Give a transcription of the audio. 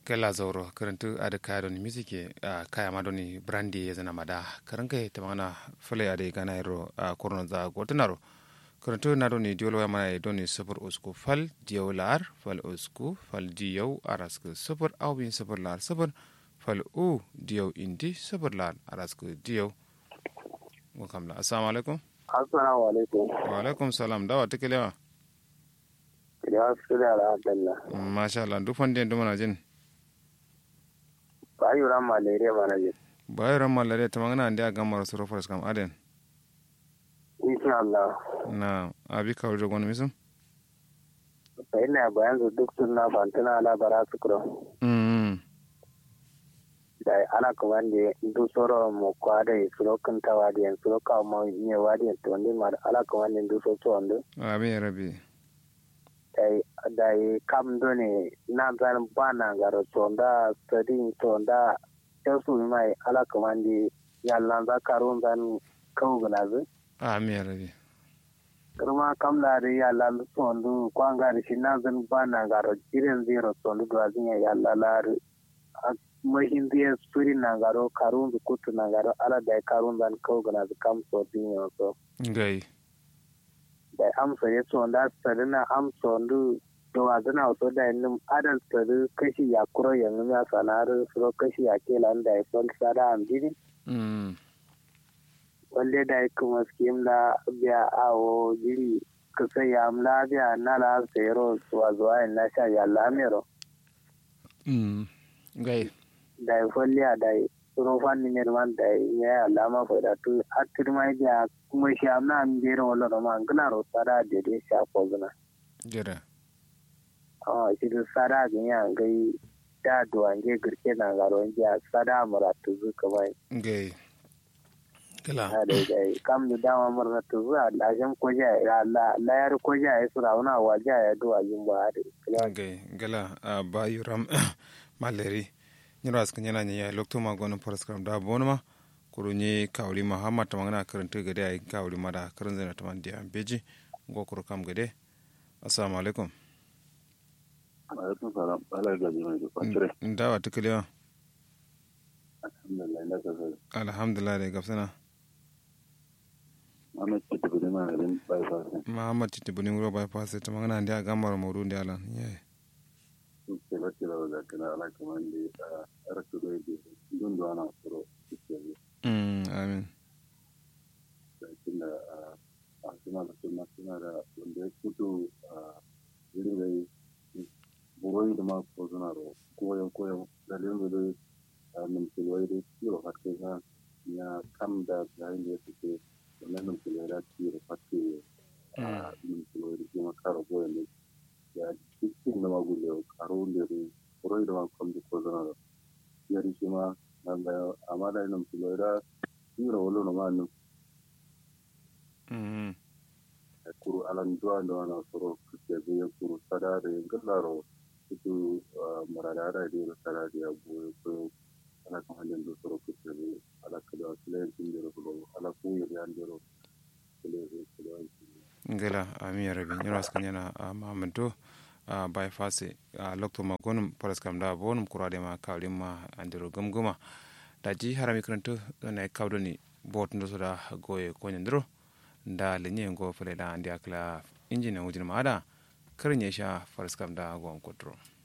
kala zauro karantu ada kaya doni music a kaya ma doni brandi ya zana mada karan kai ta mana fule ade gana iro a korno za gotunaro karantu na doni diolo ya mana doni super usku fal diyo lar fal usku fal diyo arasku super awbin super lar super fal u diyo indi super lar arasku diyo wakamla assalamu alaikum assalamu alaikum wa alaikum salam dawa tikelewa ya su da alhamdulillah masha Allah duk wanda yanzu mana jin ba yi ran malaria mana jin bayan ran malare ta magana da ga mara suru faras kam aden insha Allah na abi ka wuri gwani misun sai ina bayan su duk sun na fantana ala bara su kuro mm da ana kuma da duk soro mu kwada yi suro kan tawa da yan suro ka mu ne wadi to ndi ma ala kuma da duk so to ndo abi rabi dai dai kam do ne na zan bana garo to nda studying to nda su mai ala kuma da yalla za karun zan kawo gulazu ami rabi kirma kam laari yalla lu sondu kwangari shinazin bana garo jiren zero sondu dwazinya yalla laari mahindiye suri na garo karunzu kutu na garo ala dai karunzan kawgana zu kam so dinyo so gai dai am so ye sonda sadina am sondu to wazina so dai nim adal sadu kashi ya kuro yanzu ya sanar so kashi ya kelan dai fol sada am dini mm wanda da kuma skim la biya awo jiri kusa ya amla biya na la zero zuwa zuwa na sha ya lamero mm gai da ya folliya da ya tsoro fanni ne man da ya alama fa da tu atir mai biya kuma shi amna am jere wala no man gna ro sara de de sha ko gna jira ah shi da sara ga ya gai da duwange girke na garo ya sara muratu zu kamar gai kala da dai kam da dama murna to zuwa lashin koja ya la layar koja ya sura wana waje ya duwa yin ba da gai gala a bayu ram maleri nyira askan yana nya lokto ma gono faras kam da bonuma kuru ni kawli muhammad tamangana karanta gade ay kawli mada karan zana taman dia beji go kuru kam gade assalamu alaikum alaikum salam ala ga jima da kwatire ndawa tikalewa alhamdulillah ina ka sai alhamdulillah da gafsana amma ce ta gudu ma rin bai fa sai muhammad titi buni wuro bypass ta magana da gamar modu da alan yayi ke ba ke da da kana ala kaman da a rasu da yake dun da ana tsoro ke ne mm amin da kin da a suna da suna suna da wanda ya fito a irin da buroi da ma ko suna ro koyo koyo da lin da da min tilwai da kiro hakke ga ya kam da yayin da ya fice wannan min tilwai da kiro hakke a min tilwai da kuma karo goyen ne ya cikin da magulle karo da ne buroi da ma kom da ko suna ro ya ri ma nan da amma da min tilwai da kiro wolo no ma nan mm kuru alan duwa da wana soro kuke zai kuru sada da yin gallaro itu marada da da sada da ya goye ko ala kan halin da soro kuke zai ala kada sile yin da ko ala ku yi yan da sile zai sile ngala ami rabi nyira askan yana mahamado a bypass a lokto ma gonum faras kam da bonum kurade ma kawli ma andiro gamguma da ji harami karanto na kawdo ni bot ndo soda goye ko nyandiro da lenye ngo fele da andi akla injina wujin ma ada karin ya sha faras kam da gom kotro